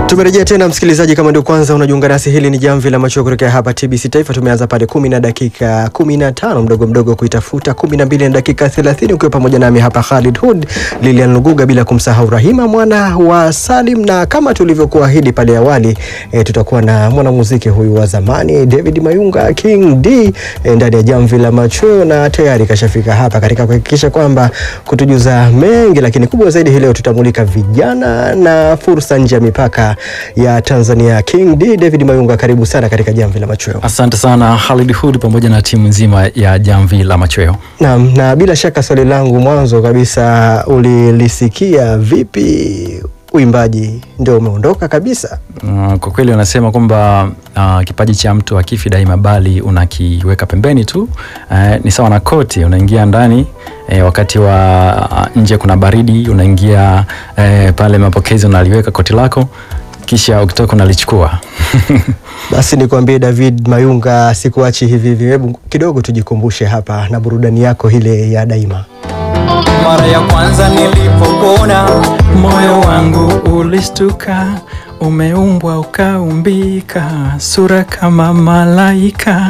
Tumerejea tena msikilizaji, kama ndio kwanza unajiunga nasi, hili ni jamvi la macho kutokea hapa TBC Taifa. Tumeanza pale kumi na dakika kumi na tano mdogo mdogo kuitafuta kumi na mbili na dakika thelathini ukiwa pamoja nami hapa Khalid Hood, Lilian Luguga, bila kumsahau Rahima mwana wa Salim, na kama tulivyokuahidi pale awali e, tutakuwa na mwanamuziki huyu wa zamani David Mayunga King D e, ndani ya jamvi la macho, na tayari kashafika hapa katika kuhakikisha kwamba kutujuza mengi, lakini kubwa zaidi hii leo tutamulika vijana na fursa nje ya mipaka ya Tanzania. King D David Mayunga, karibu sana katika jamvi la machweo. Asante sana Khalid Hood pamoja na timu nzima ya jamvi la machweo. Naam, na bila shaka swali langu mwanzo kabisa, ulilisikia vipi uimbaji ndio umeondoka kabisa? Uh, kwa kweli wanasema kwamba uh, kipaji cha mtu hakifi daima, bali unakiweka pembeni tu. Uh, ni sawa na koti, unaingia ndani eh, wakati wa uh, nje kuna baridi, unaingia eh, pale mapokezi unaliweka koti lako, kisha ukitoka unalichukua. Basi nikwambie David Mayunga, sikuachi hivi hivi. Hebu kidogo tujikumbushe hapa na burudani yako ile ya daima. Mara ya kwanza nilipokuona Moyo wangu ulistuka, umeumbwa ukaumbika, sura kama malaika,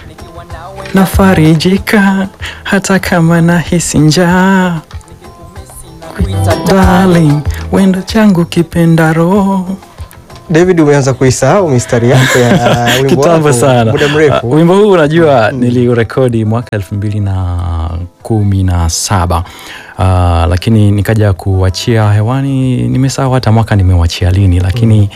nafarijika hata kama nahisi njaa. Darling, wendo changu kipenda roho David, umeanza kuisahau mistari yako ya wimbo kitambo wako sana. muda mrefu. Uh, wimbo huu unajua niliurekodi mwaka elfu mbili na kumi na saba uh, lakini nikaja kuachia hewani, nimesahau hata mwaka nimewachia lini, lakini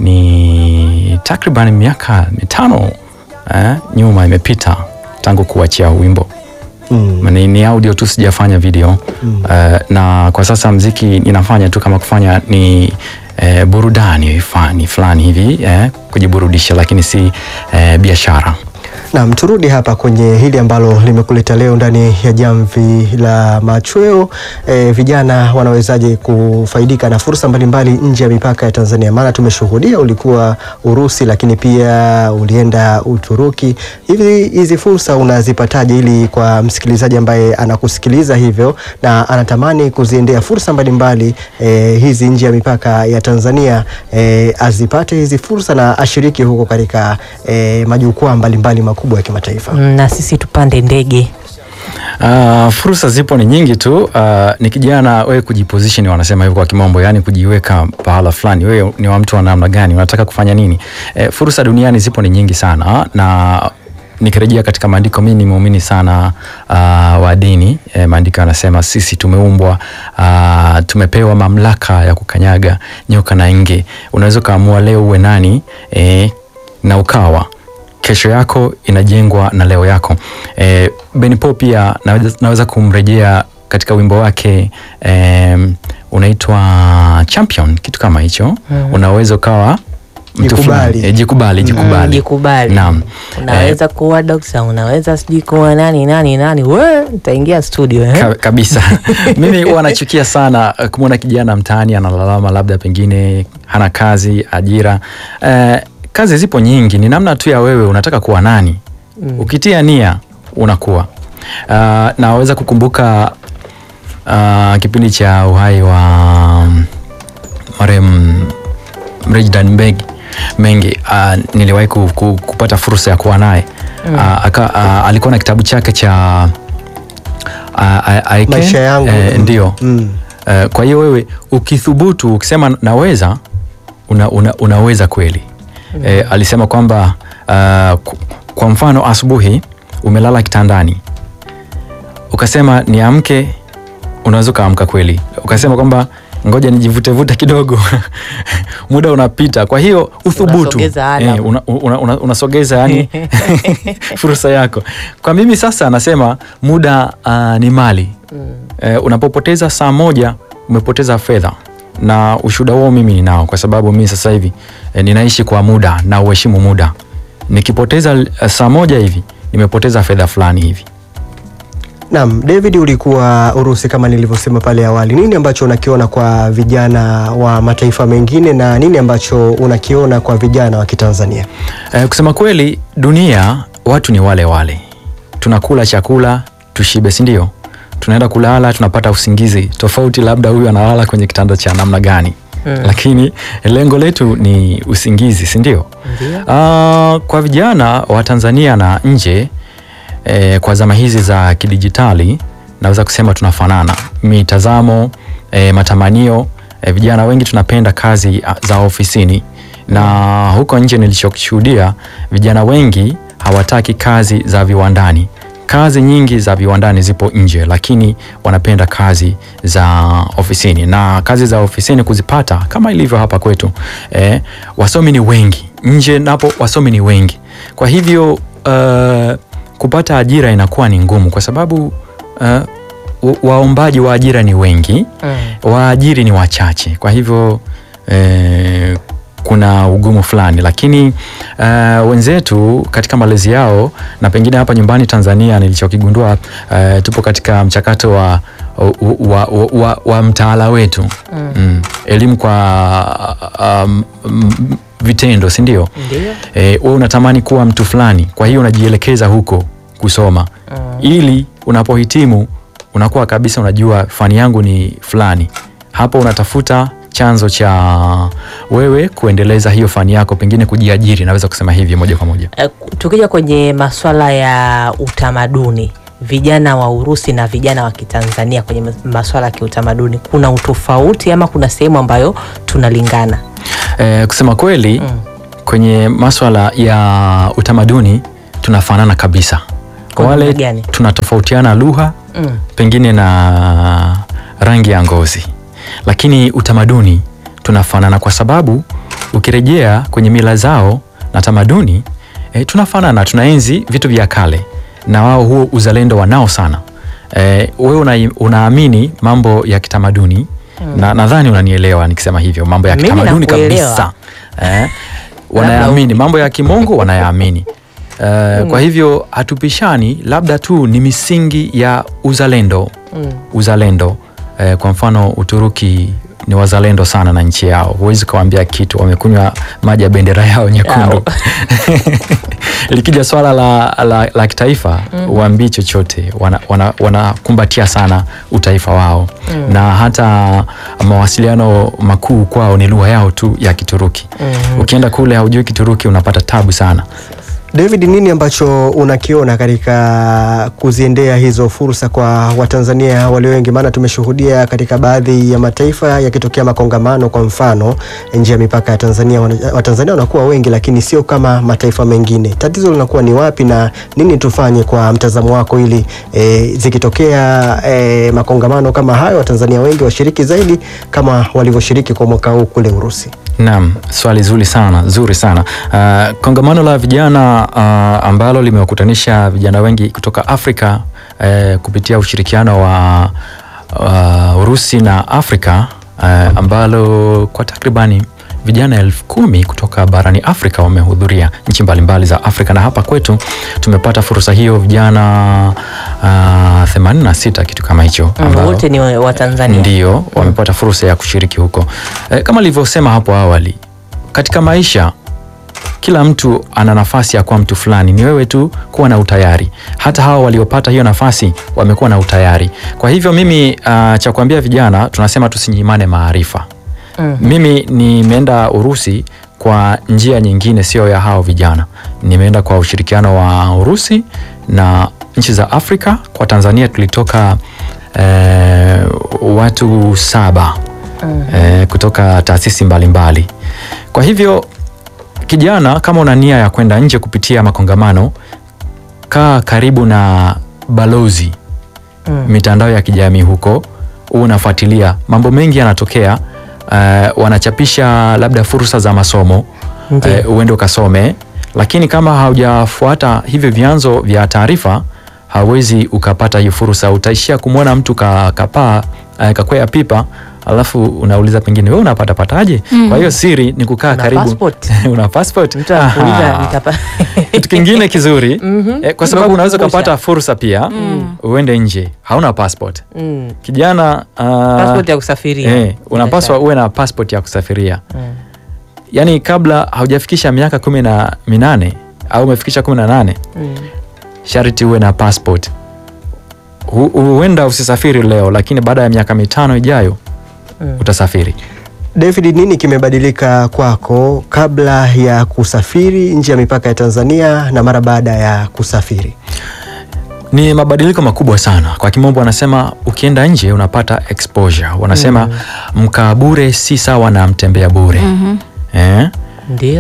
ni takriban miaka mitano eh, nyuma imepita tangu kuachia wimbo Mm. ni, ni audio tu sijafanya video mm. uh, na kwa sasa mziki ninafanya tu kama kufanya ni eh, burudani fani fulani hivi eh, kujiburudisha lakini si eh, biashara Naam, turudi hapa kwenye hili ambalo limekuleta leo ndani ya jamvi la machweo. E, vijana wanawezaje kufaidika na fursa mbalimbali nje ya mipaka ya Tanzania? Maana tumeshuhudia ulikuwa Urusi, lakini pia ulienda Uturuki. Hivi hizi fursa unazipataje, ili kwa msikilizaji ambaye anakusikiliza hivyo na anatamani kuziendea fursa mbalimbali e, hizi nje ya mipaka ya Tanzania e, azipate hizi fursa na ashiriki huko katika e, majukwaa mbalimbali makubwa ya kimataifa. Mm, na sisi tupande ndege. Uh, fursa zipo ni nyingi tu. Uh, ni kijana wewe kujiposition, wanasema hivyo kwa kimombo, yani kujiweka pahala fulani. Wewe ni wa mtu wa namna gani? Unataka kufanya nini? Eh, fursa duniani zipo ni nyingi sana na nikirejea katika maandiko, mimi ni muumini sana uh, wa dini eh, maandiko yanasema sisi tumeumbwa uh, tumepewa mamlaka ya kukanyaga nyoka na nge. Unaweza ukaamua leo uwe nani eh, na ukawa kesho yako inajengwa na leo yako. E, Ben Paul pia naweza, naweza kumrejea katika wimbo wake e, unaitwa Champion, kitu kama hicho mm. Unaweza ukawa mtu Jikubali. fulani. E, jikubali, jikubali. Mm, jikubali. Naam. Unaweza kuwa dokta, unaweza sijui kuwa nani nani nani, we nitaingia studio eh? Ka, kabisa mimi huwa nachukia sana eh, kumwona kijana mtaani analalama labda pengine hana kazi ajira eh, kazi zipo nyingi ni namna tu ya wewe unataka kuwa nani mm. ukitia nia unakuwa uh, naweza kukumbuka uh, kipindi cha uhai wa mm, marehemu Mrejdan Mbegi Mengi uh, niliwahi ku, ku, kupata fursa ya kuwa naye mm. uh, aka, uh, alikuwa na kitabu chake cha uh, I, I can, Maisha yangu. eh, ndio Mm. uh, kwa hiyo wewe ukithubutu ukisema naweza una, una, unaweza kweli mm. eh, alisema kwamba uh, ku- kwa mfano asubuhi umelala kitandani ukasema niamke unaweza ukaamka kweli ukasema kwamba ngoja nijivutevute kidogo muda unapita kwa hiyo uthubutu Unasogeza alarm. eh, una, una, una, unasogeza yani fursa yako kwa mimi sasa nasema muda uh, ni mali mm. eh, unapopoteza saa moja umepoteza fedha na ushuhuda huo mimi ninao kwa sababu mimi sasa hivi eh, ninaishi kwa muda na uheshimu muda nikipoteza eh, saa moja hivi nimepoteza fedha fulani hivi Naam, David, ulikuwa Urusi kama nilivyosema pale awali. Nini ambacho unakiona kwa vijana wa mataifa mengine na nini ambacho unakiona kwa vijana wa Kitanzania? Eh, kusema kweli dunia watu ni wale wale, tunakula chakula tushibe, si ndio? Tunaenda kulala tunapata usingizi tofauti, labda huyu analala kwenye kitanda cha namna gani? Mm. lakini lengo letu ni usingizi, si ndio? Ndio. Ah, kwa vijana wa Tanzania na nje eh, kwa zama hizi za kidijitali naweza kusema tunafanana mitazamo, eh, matamanio. Eh, vijana wengi tunapenda kazi ah, za ofisini, na huko nje nilichoshuhudia, vijana wengi hawataki kazi za viwandani. Kazi nyingi za viwandani zipo nje, lakini wanapenda kazi za ofisini, na kazi za ofisini kuzipata kama ilivyo hapa kwetu eh, wasomi ni wengi nje, napo wasomi ni wengi. Kwa hivyo uh, kupata ajira inakuwa ni ngumu, kwa sababu uh, wa- waombaji wa ajira ni wengi Mm. waajiri ni wachache, kwa hivyo eh, kuna ugumu fulani, lakini eh, wenzetu katika malezi yao na pengine hapa nyumbani Tanzania nilichokigundua eh, tupo katika mchakato wa, wa, wa, wa, wa mtaala wetu Mm. mm. elimu kwa um, mm, vitendo, si ndio? Ndio. Eh, wewe unatamani kuwa mtu fulani, kwa hiyo unajielekeza huko kusoma Mm. ili unapohitimu unakuwa kabisa unajua fani yangu ni fulani. Hapo unatafuta chanzo cha wewe kuendeleza hiyo fani yako, pengine kujiajiri, naweza kusema hivi moja kwa moja. Eh, tukija kwenye maswala ya utamaduni vijana wa Urusi na vijana wa Kitanzania kwenye mas- maswala ya kiutamaduni kuna utofauti ama kuna sehemu ambayo tunalingana? Eh, kusema kweli Mm. kwenye maswala ya utamaduni tunafanana kabisa. Kwa Kwa wale namna gani? tunatofautiana lugha Mm. pengine na rangi ya ngozi, lakini utamaduni tunafanana, kwa sababu ukirejea kwenye mila zao na tamaduni e, tunafanana, tunaenzi vitu vya kale na wao huo uzalendo wanao sana. E, wewe una, unaamini mambo ya kitamaduni na nadhani unanielewa nikisema hivyo, mambo ya Mimi kitamaduni nakuelewa. kabisa e, wanayaamini mambo ya kimungu wanayaamini. Uh, Kwa hivyo hatupishani, labda tu ni misingi ya uzalendo Mm. uzalendo. Eh, kwa mfano Uturuki ni wazalendo sana na nchi yao, huwezi ukawaambia kitu, wamekunywa maji ya bendera yao nyekundu. Likija swala la, la, la kitaifa uambii chochote, wanakumbatia wana, wanakumbatia sana utaifa wao na hata mawasiliano makuu kwao ni lugha yao tu ya Kituruki. Ukienda kule haujui Kituruki unapata tabu sana. David, nini ambacho unakiona katika kuziendea hizo fursa kwa Watanzania walio wengi? Maana tumeshuhudia katika baadhi ya mataifa yakitokea makongamano, kwa mfano nje ya mipaka ya Tanzania, wana- Watanzania wanakuwa wengi, lakini sio kama mataifa mengine. Tatizo linakuwa ni wapi na nini tufanye kwa mtazamo wako, ili e, zikitokea e, makongamano kama hayo, Watanzania wengi washiriki zaidi kama walivyoshiriki kwa mwaka huu kule Urusi? Naam, swali zuri sana zuri sana. Uh, kongamano la vijana uh, ambalo limewakutanisha vijana wengi kutoka Afrika uh, kupitia ushirikiano wa uh, Urusi na Afrika uh, ambalo kwa takribani vijana elfu kumi kutoka barani Afrika wamehudhuria nchi mbalimbali za Afrika, na hapa kwetu tumepata fursa hiyo vijana uh, 86 kitu kama hicho Mm, ambao- wote ni wa wa Tanzania. ndio wamepata fursa ya kushiriki huko. E, kama nilivyosema hapo awali, katika maisha kila mtu ana nafasi ya kuwa mtu fulani, ni wewe tu kuwa na utayari. Hata hawa waliopata hiyo nafasi wamekuwa na utayari. Kwa hivyo mimi uh, cha kuambia vijana tunasema tusinyimane maarifa. Mm. Mimi nimeenda Urusi kwa njia nyingine, sio ya hao vijana. Nimeenda kwa ushirikiano wa Urusi na nchi za Afrika. Kwa Tanzania tulitoka eh, watu saba eh, kutoka taasisi mbalimbali. Kwa hivyo kijana, kama una nia ya kwenda nje kupitia makongamano, kaa karibu na balozi Mm. mitandao ya kijamii huko, huu unafuatilia mambo mengi yanatokea. Uh, wanachapisha labda fursa za masomo Ndiyo. uh, uende ukasome, lakini kama haujafuata hivyo vyanzo vya taarifa hauwezi ukapata hiyo fursa. Utaishia kumwona mtu ka, kapaa uh, kakwea pipa alafu unauliza pengine wewe unapata pataje? Kwa hiyo siri ni kukaa Una karibu passport? una passport Mtu anakuuliza Aha. nitapa kitu kingine kizuri eh, kwa sababu unaweza Nimekukumbusha. ukapata fursa pia uende nje hauna passport Mm. kijana uh, Passport ya kusafiria. eh, unapaswa uwe na passport ya kusafiria Mm. yaani kabla haujafikisha miaka kumi na minane au umefikisha kumi na nane Mm. sharti uwe na passport Hu- huenda usisafiri leo lakini baada ya miaka mitano ijayo Mm. utasafiri David, nini kimebadilika kwako kabla ya kusafiri nje ya mipaka ya Tanzania na mara baada ya kusafiri? Ni mabadiliko makubwa sana. Kwa kimombo wanasema ukienda nje unapata exposure. Wanasema mkaa bure si sawa na mtembea bure. Eh? Ndio.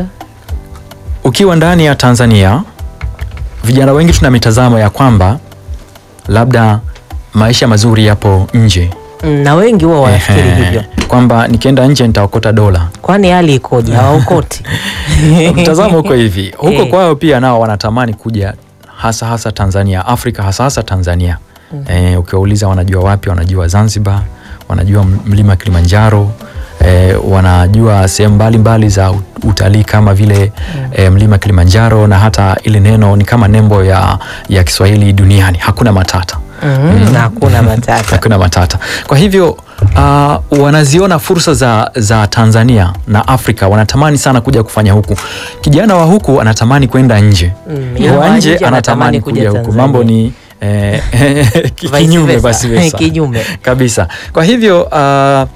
Ukiwa ndani ya Tanzania, vijana wengi tuna mitazamo ya kwamba labda maisha mazuri yapo nje. Mm, Na wengi huwa wanafikiri Ehe. hivyo. Kwamba nikienda nje nitaokota dola. Kwani hali ikoje? Hawaokoti. Mtazamo uko hivi. Huko Eh. kwao pia nao wanatamani kuja hasa hasa Tanzania, Afrika hasa hasa Tanzania. Eh, ukiwauliza wanajua wapi, wanajua Zanzibar, wanajua m- mlima Kilimanjaro, eh, wanajua sehemu mbalimbali za ut- utalii kama vile eh, mlima Kilimanjaro na hata ile neno ni kama nembo ya, ya Kiswahili duniani, hakuna matata. Mm, na hakuna matata. Hakuna matata. Kwa hivyo uh, wanaziona fursa za, za Tanzania na Afrika, wanatamani sana kuja kufanya huku. Kijana wa huku anatamani kwenda nje, Mm, ila wa wa nje nje anatamani kuja huku. Tanzania. Mambo ni eh, ki- Vice kinyume versa. basi versa. Kinyume. kabisa. Kwa hivyo uh,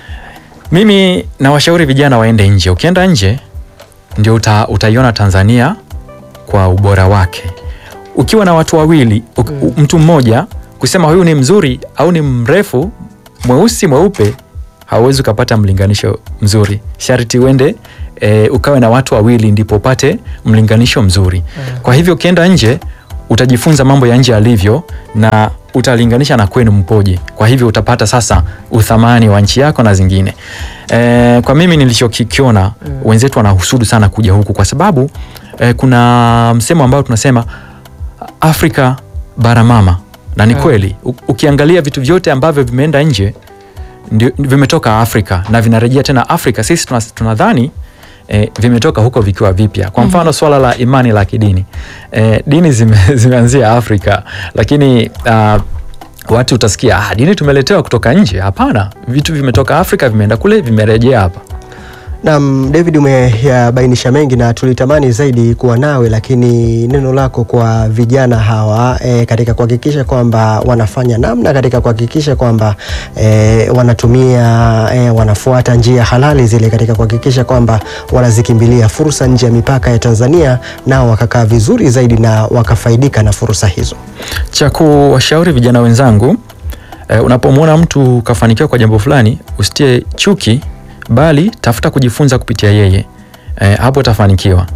mimi nawashauri vijana waende nje. Ukienda nje ndio uta, utaiona Tanzania kwa ubora wake. Ukiwa na watu wawili u, u, mtu mmoja kusema huyu ni mzuri au ni mrefu, mweusi, mweupe, hauwezi ukapata mlinganisho mzuri. Sharti uende e, ukawe na watu wawili ndipo upate mlinganisho mzuri. Kwa hivyo ukienda nje utajifunza mambo ya nje alivyo na utalinganisha na kwenu mpoje. Kwa hivyo utapata sasa uthamani wa nchi yako na zingine. E, kwa mimi nilichokiona wenzetu wanahusudu sana kuja huku kwa sababu e, kuna msemo ambao tunasema Afrika bara mama, na ni kweli. U- Ukiangalia vitu vyote ambavyo vimeenda nje ndio vimetoka Afrika na vinarejea tena Afrika. Sisi tuna- tunadhani eh, vimetoka huko vikiwa vipya. Kwa mfano swala la imani la kidini eh, dini zime, zimeanzia Afrika, lakini ah, watu utasikia ah, dini tumeletewa kutoka nje. Hapana, vitu vimetoka Afrika, vimeenda kule, vimerejea hapa. Naam, David umeyabainisha mengi na tulitamani zaidi kuwa nawe, lakini neno lako kwa vijana hawa e, katika kuhakikisha kwamba wanafanya namna katika kuhakikisha kwamba e, wanatumia e, wanafuata njia halali zile katika kuhakikisha kwamba wanazikimbilia fursa nje ya mipaka ya Tanzania, nao wakakaa vizuri zaidi na wakafaidika na fursa hizo. cha kuwashauri vijana wenzangu eh, unapomwona mtu kafanikiwa kwa jambo fulani usitie chuki bali tafuta kujifunza kupitia yeye eh, hapo utafanikiwa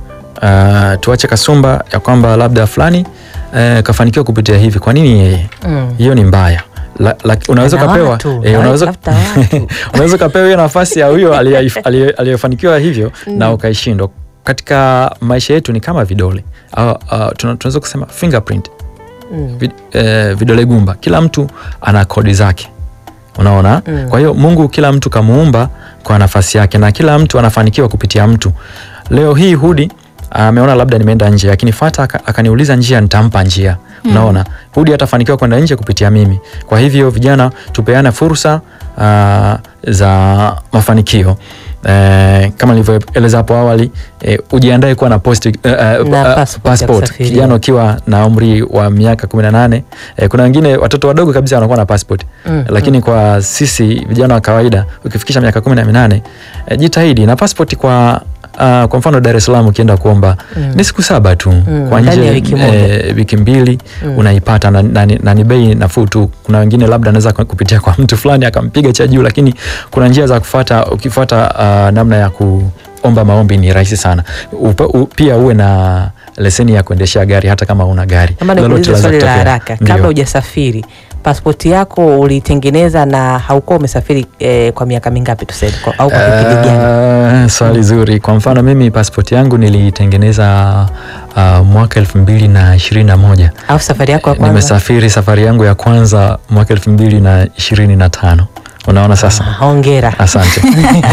uh, tuache kasumba ya kwamba labda fulani eh, kafanikiwa kupitia hivi kwa nini yeye Mm. hiyo ni mbaya la, la, unaweza Ana ukapewa watu, eh, na unaweza tafuta watu. unaweza ukapewa hiyo nafasi ya huyo aliye- aliye- aliyefanikiwa hivyo na ukaishindwa katika maisha yetu ni kama vidole au, uh, tuna- tunaweza kusema fingerprint Mm. vid, eh, vidole gumba kila mtu ana kodi zake unaona Mm. kwa hiyo mungu kila mtu kamuumba kwa nafasi yake na kila mtu anafanikiwa kupitia mtu leo hii hudi ameona labda nimeenda nje akinifuata aka- akaniuliza njia nitampa njia unaona hudi atafanikiwa kwenda nje kupitia mimi kwa hivyo vijana tupeane fursa ah, za mafanikio Eh, kama nilivyoeleza hapo awali eh, ujiandae kuwa na posti, eh, eh, Na eh, passport ya passport kusafiria. kijana ukiwa na umri wa miaka 18 eh, kuna wengine watoto wadogo kabisa wanakuwa na passport Mm, lakini kwa sisi vijana wa kawaida ukifikisha miaka 18 eh, jitahidi na passport kwa Uh, kwa mfano Dar es Salaam ukienda kuomba Mm. ni siku saba tu Mm, kwa ndani nje ya wiki moja. eh, wiki mbili Mm. unaipata na, na, na ni bei nafuu tu. Kuna wengine labda anaweza kupitia kwa mtu fulani akampiga cha juu, lakini kuna njia za kufuata. Ukifuata uh, namna ya kuomba maombi ni rahisi sana. Upa, u, pia uwe na leseni ya kuendeshea gari hata kama una gari. Kama Lolote nikuulize laweza swali la kutokea. haraka, Ndio. kabla hujasafiri, pasipoti yako ulitengeneza na haukuwa umesafiri eh, kwa miaka mingapi tuseme, kwa- au kwa kipindi gani? Uh, swali zuri. Kwa mfano mimi pasipoti yangu nilitengeneza uh, mwaka elfu mbili na ishirini na moja. Alafu safari yako ya kwanza Nimesafiri safari yangu ya kwanza mwaka elfu mbili na ishirini na tano. Unaona sasa. Ah, hongera. Asante.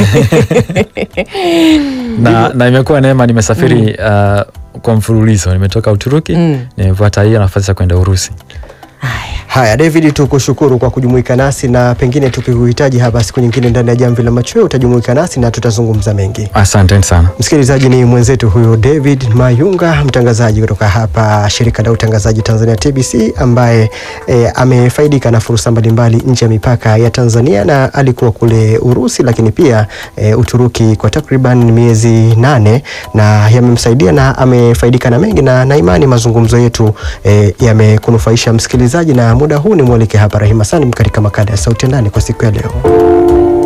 na, na imekuwa neema, nimesafiri uh, kwa mfululizo. Nimetoka Uturuki Mm. nimepata hiyo nafasi ya kwenda Urusi. Haya, Haya David, tukushukuru kwa kujumuika nasi na pengine tukikuhitaji hapa siku nyingine ndani ya Jamvi la Machweo utajumuika nasi na tutazungumza mengi. Asanteni sana. Msikilizaji, ni mwenzetu huyu David Mayunga, mtangazaji kutoka hapa shirika la utangazaji Tanzania TBC, ambaye e, amefaidika na fursa mbalimbali nje ya mipaka ya Tanzania na alikuwa kule Urusi, lakini pia e, Uturuki kwa takriban miezi nane na yamemsaidia na amefaidika na mengi, na na imani mazungumzo yetu e, yamekunufaisha msikilizaji, na muda huu ni mwalike hapa Rahima Salim katika makala ya Sauti ya Ndani kwa siku ya leo.